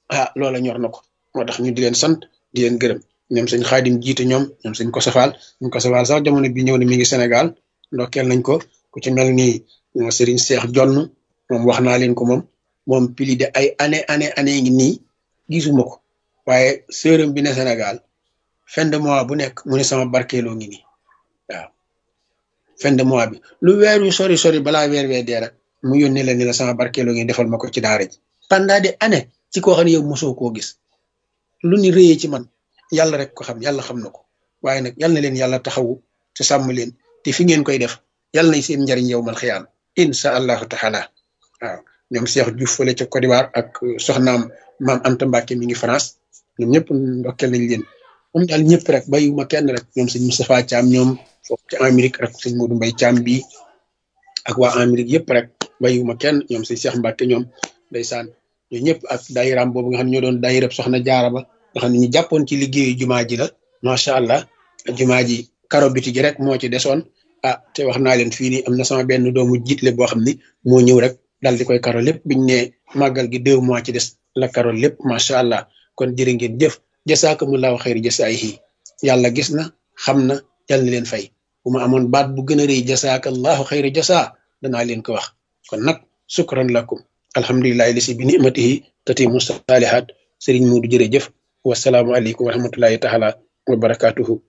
ah loola ñor na ko moo tax ñu di leen sant di leen gërëm ñoom sëñ xaadim jiite ñoom ñoom sëñ ko safaal sëñ ko safaal sax jamono bi ñëw ne mi ngi Sénégal ndokkeel nañ ko ku ci mel ni Serigne Cheikh Jonn moom wax naa leen ko moom moom pili de ay année année année ngi nii gisuma ko waaye sërëm bi ne Sénégal fin de mois bu nekk mu ne sama barkeeloo ngi nii waaw fin de mois bi lu weer wi sori sori balaa weer wee dee rek mu yónnee la ni la sama barkeeloo ngi defal ma ko ci daara ji pendant des années ci koo xam ne yow mosoo koo gis lu ni rëyee ci man yàlla rek ko xam yàlla xam na ko waaye nag yal na leen yàlla taxawu te sàmm leen te fi ngeen koy def yàlla nañ seen njariñ yow mal xiyaam insha allahu taala waaw ñoom Cheikh Diouf fële ca Côte d'Ivoire ak soxnaam maam Anta Mbacke mi ngi France ñoom ñëpp ndokkeel nañ leen moom daal ñëpp rek bàyyiwuma kenn rek ñoom sëñ Moustapha Thiam ñoom foofu ci Amérique rek sëñ Modou Mbaye Thiam bii ak waa Amérique yëpp rek bàyyiwuma kenn ñoom sëñ Cheikh Mbacke ñoom ndeysaan ñoo ñëpp ak daayiraam boobu nga xam ne ñoo doon daayirab soxna jaara ba nga xam ne ñu jàppoon ci liggéeyu jumaa ji la macha allah jumaa ji karo biti gi rek moo ci desoon ah te wax naa leen fii nii am na sama benn doomu jiitle boo xam ni moo ñëw rek dal di koy karo lépp biñ ne màggal gi deux mois ci des la karo lépp macha allah kon jërë ngeen jëf jasaakumullahu xayri jasaayihi yàlla gis na xam na yàlla na leen fay bu ma amoon baat bu gën a rëy jasaakallahu xayri jasaa danaa leen ko wax kon nag sukran lakum alhamdulilahi lisi bi nimatihi tatimu saalihat sëriñ Muudu jërëjëf wasalaamu aleykum wa rahmatullahi taala wa barakatuhu